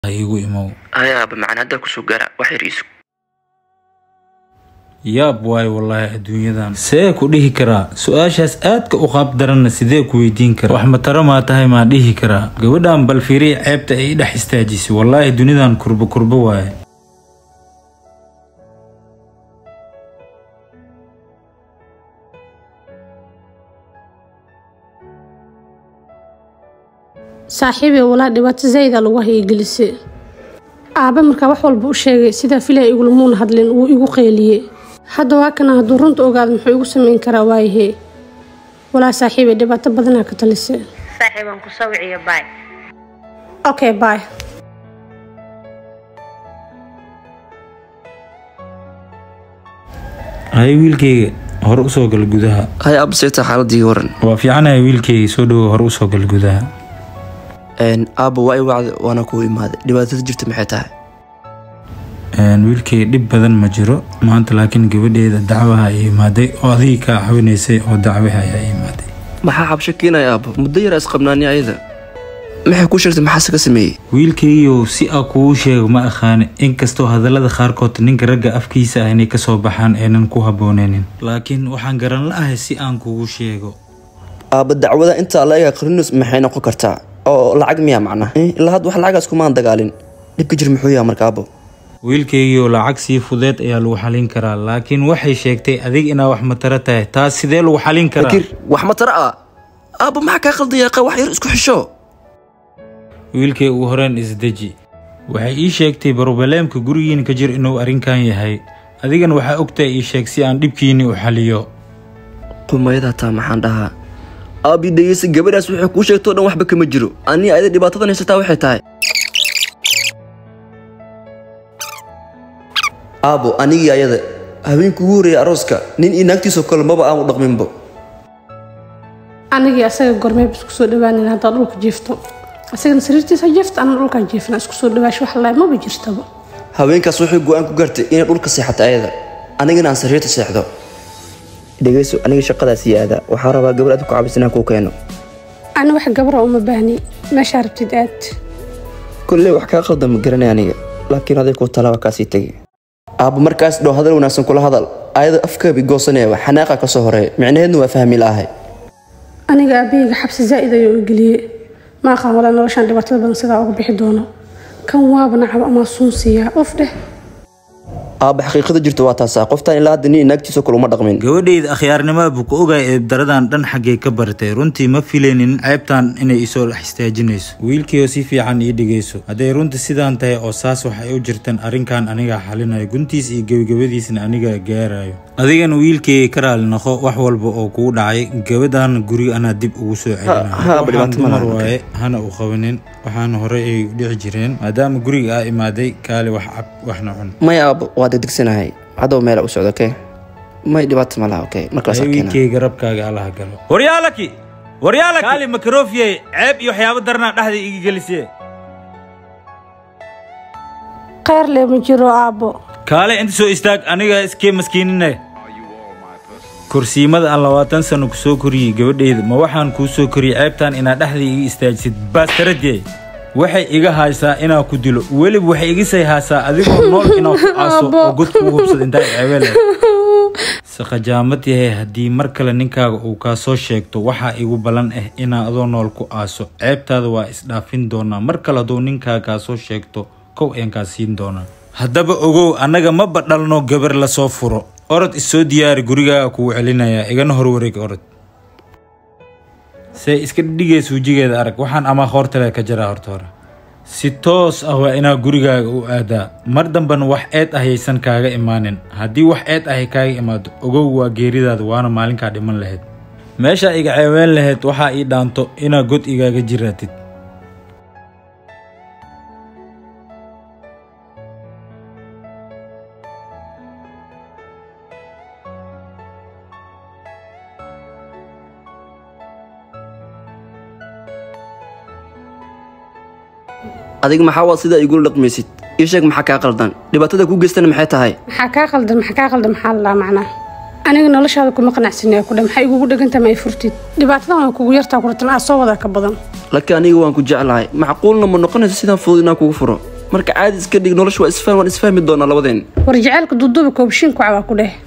igu imow haya aaba macaan haddaa kusoo gaara wax yar iisu yaab waayo wallaahi adduunyadan see ku dhihi karaa su-aashaas aadka u qaab daranna sidee ku weydiin karaa wax matara maa tahay maa dhihi karaa gabadhan bal fiiriya ceebta ay i dhex istaajisay wallaahi dunidan kurbo kurbo waaye saaxiibey walaa dhibaato zayda lagu hayagelisay aabe markaa wax walba u sheegay sidaa filaya igulamuuna hadlin wuu igu qeyliyey hadda waa kana hadduu runta ogaado muxuu igu samayn karaa waayahee walaa saaxiibey dhibaato badanaa ka talisay saaxiibaan ku sawiciyo baay okay bye hay wiilkayga hore usoo gal gudaha haya aaba seeta xaaladii waran waa fiicanahay wiilkayga soo dhowo hore usoo gal gudaha aaba waa i wacda waana kuu imaaday dhibaatada jirta maxay tahay wiilkayga dhib badan ma jiro maanta laakiin gabadheeda dacwaha ay imaaday oo adigii kaa cawinaysay oo dacwaha ayaa imaaday maxaa xabsho keenaya aaba muddo yar isqabnaani ayada maxay ku sheegtay maxaase ka sameeyey wiilkaygiiyow si a kugu sheego ma aqaani inkastoo hadallada qaarkood ninka ragga afkiisa ah inay kasoo baxaan aynan ku habbooneynin laakiin waxaan garan la-ahay si aan kugu sheego aaba dacwada intaa la ega qarinus maxay noqon kartaa oo lacag miyaa macna ilaa hadda wax lacagaas kumaan dagaalin dhibka jir muxuu yaha marka aabo wiilkaygiioo lacag sii fudeed ayaa lagu xalin karaa laakiin waxay sheegtay adig inaa wax mataro tahay taas sidee lagu xalin karaa fakir wax ma tara ah aaba maxaa kaa qaldaya qa wax yar isku xisho wiilkay ugu horeen isdeji waxay ii sheegtay barobaleemka gurigiina ka jir inuu arrinkan yahay adigana waxaa ogtahay ii sheeg si aan dhibkiinii u xaliyo qumayada taa maxaan dhahaa aabi dhegeysa gabadhaas waxay kuu sheegtoo dhan waxba kama jiro anii ayada dhibaatadan haysataa waxay tahay aabo anigii ayada habeenkii ugu horreeyay arooska nin iyo naagtiisoo kale maba aanu dhaqminbo anigii asaga gormeeb isku soo dhawaanin haddaa dhulka jiifto asagana sariirtiisa jiifta anna dhulkaan jiifna isku soo dhawaash wax laay maba jirtaba haweenkaas waxay go-aan ku gaartay inay dhulka seexato ayada anigana aan sariirta seexdo dhegeyso aniga shaqadaasii aada waxaa rabaa gabar aad ku cabis inaan kuu keeno ani wax gabara uma baahni meeshaa rabtid aad kolley wax kaa qaldan ma garanay aniga laakiin aday kuu talaaba kaasii tegi aabba markaas dhow hadal wanaagsan kula hadal ayada afkaabi goosanayaba xanaaqa ka soo horeeya micnaheedna waa fahmi la'ahay aniga aabahayga xabsi zaa'id ayuu u geliyey ma aqaan walaa noloshaan dhibaatada badan sidaa uga bixi doono kan waaba nacab amaa suun siiyaa of dheh aabba xaqiiqada jirta waa taasaa qoftaan ilaa hadda nin naagtiisoo kale uma dhaqmin gabadhayda akhyaarnimada buu ku ogaay eebdaradan dhan xaggay ka bartay runtii ma filaynin ceebtan inay isoo dhex istaajinayso wiilkiioo si fiican ii dhigayso hadday runtii sidaan tahay oo saas waxay u jirtaan arrinkan anigaa xalinayo guntiis iyo gebagabadiisna anigaa gaarayo adigana wiilkayga ka raali noqo wax walba oo kugu dhacay gabadhan guriga anaa dib ugu soo ha, celinayo dhibaato waxaan ma dumar laha. waaye hana u qabanin waxaana horey ay u dhici jireen maadaama guriga aa imaaday kaali wax cab waxna cun maya aabbo waa degdegsanahay haddaw meela u socdo okay may dhibaato ma laha okay markaas keena wiilkayga rabkaaga allaha galo waryaalaki waryaalaki kaali makarofiye ceeb iyo waxyaabo darnaa dhexda iga gelisiye kheyr lee ma jiro aabbo kaale inta soo istaag aniga iskee maskiinine kursiimada aan labaatan sano ku soo koriyey gabadhayda ma waxaan kuu soo koriyey ceebtan inaad dhexda iga istaajisid baastaradiyey waxay iga haysaa inaa ku dilo weliba waxay iga say haysaa adigoo nool inaa ku aaso oo god kuu hubsad intaa ceebele saqajaamad yahay haddii mar kale ninkaaga uu kaa soo sheegto waxaa igu ballan ah inaa adoo nool ku aaso ceebtaada waa isdhaafin doonaa mar kale hadduu ninkaaga kaa soo sheegto kow ayaan kaa siin doonaa haddaba ogow annaga ma badhalno gabar lasoo furo orod isoo diyaari gurigaaga kugu celinayaa igana horwareeg orod see iska dhigaysa wejigeeda arag waxaan amaa hoortale ka jaraa horta hore si toos ah waa inaa gurigaaga u aadaa mar dambena wax eed ah yaysan kaaga imaanin haddii wax eed ahay kaaga imaado ogow waa geeridaada waana maalinkaa dhiman lahayd meeshaa iga ceebeen lahayd waxaa ii dhaanto inaa god igaaga jiraatid adiga maxaa waad sidaa igula dhaqmaysid ii sheeg maxaa kaa qaldan dhibaatada ku geystana maxay tahay maxaa kaa qaldan maxaa kaa qaldan maxaa lalaa macnaa aniga noloshaada kuma qanacsanaya ku dhe maxay igugu dhegantama ay furtid dhibaatadan waa kugu yartaa kuratan aa soo wadaa ka badan laakiin aniga waan ku jeclahay macquulna ma noqonayso sidaan fudud inaan kugu furo marka caadi iska dhig nolosha waa isfaham waan isfahmi doonaa labadeen war jaceylka duuduuba koobshiin ku cawaa ku dheh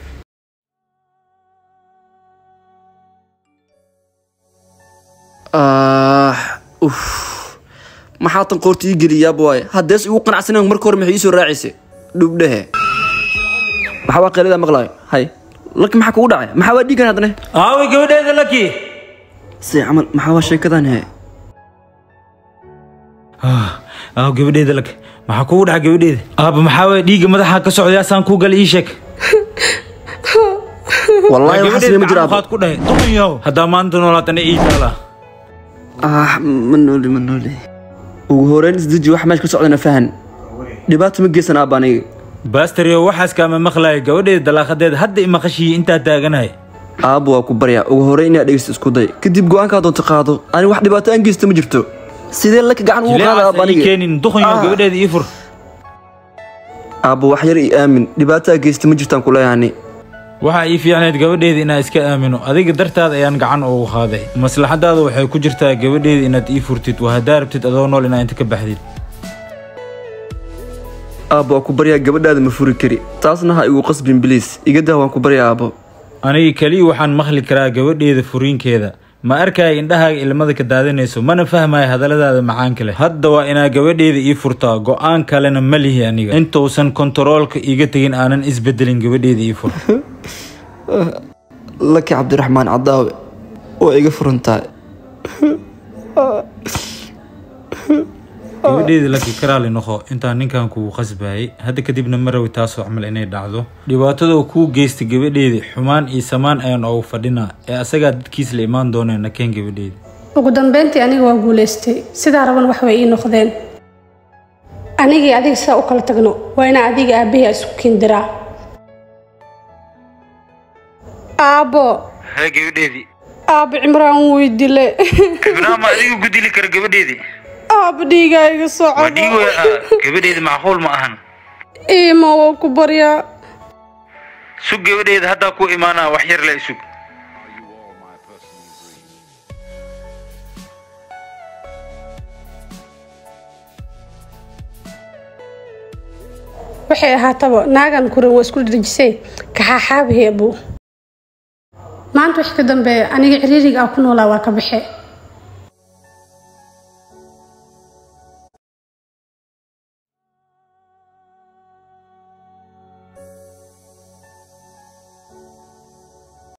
ah uf maxaa tan qoorta ii geliyaaba waaye haddees igu qanacsaneen marka hore maxay ii soo raacaysa dhubdhehe maxaa waa qeylada maqlaayo hay laki maxaa kugu dhacay maxaa waa dhiigan haddane aaway gabadheeda laki si camal maxaa waa sheekadan he aaw gabadheeda laki maxaa kugu dhaca gabadheeda aaba maxaa waye dhiigga madaxa ka socday asaan kuu gal ii sheeg wallaahi waxaas ma jira qaad ku dhahay duqun yahow haddaa maanta noolaatana ii taala ah ma nooli ma nooli ugu horeyn isdeji wax meesha ka socdana fahan dhibaato ma geysan aabba aniga baastaryo waxaas kaama maqlaaya gabadheeda dalaaqadeeda hadda imaqashiyi intaa taaganahay aabba waa ku baryaa ugu horeyn inaad dhegeysto isku day kadib go-aankaa doonto qaado ani wax dhibaato aan geysta ma jirto sidee laka gacan ugu qaada aabba jileecaas ii aniga keenin duqun yahow Ah. gabadheeda ii fur aabba wax yar ii aamin dhibaataa geysta ma jirtaan kuleeyahani waxaa ii fiicneed gabadheeda inaa iska aamino adiga dartaada ayaan gacan ugu qaaday maslaxadaada waxay ku jirtaa gabadheeda inaad ii furtid waa haddaa rabtid adoo nool inaa inta ka baxdid aabba waa ku baryaa gabadhaada ma furi kari taasna ha igu qasbin biliis iga dah waan ku baryaa aabbo aniga keliya waxaan maqli karaa gabadheeda furiinkeeda ma arkaya indhahaaga ilmada ka daadanayso mana fahmaya hadalladaada macaanka leh hadda waa inaa gabadheeda ii furtaa go-aan kalena ma lihi aniga intuusan kontaroolka iiga tegin aanan isbedelin gabadheeda ii fur laki cabdiraxmaan cadaawe waa iga furan tahay gabadheedii laki karaali noqo intaan ninkan kugu qasbayay hadda kadibna ma rawi taasoo camal inay dhacdo dhibaatada uu kuu geystay gabadheedii xumaan iyo samaan ayaan oogu fadhinaa ee asagaa dadkiis la imaan dooneen nakeen gabadheedi ugu dambeyntii aniga waa guulaystay sidaa raban wax way ii noqdeen anigii adiga sidaa u kala tagno waa inaa adiga aabbahi isku kindiraa aabbo hee gabadheedii aabbo cimraan wuu dile ibnaama adiga gudili kara gabadheedii aabbo dhiigaa iga socdo gabadheedi macquul ma ahan iima waa ku baryaa sug gabadheeda haddaa ku imaanaa wax yar la isug waxay ahaataba naagan kuran waa isku dhirjisay kaxaaxaabiheebu maanta wixii ka dambeeya aniga ciriiriga ah ku noolaa waa ka baxe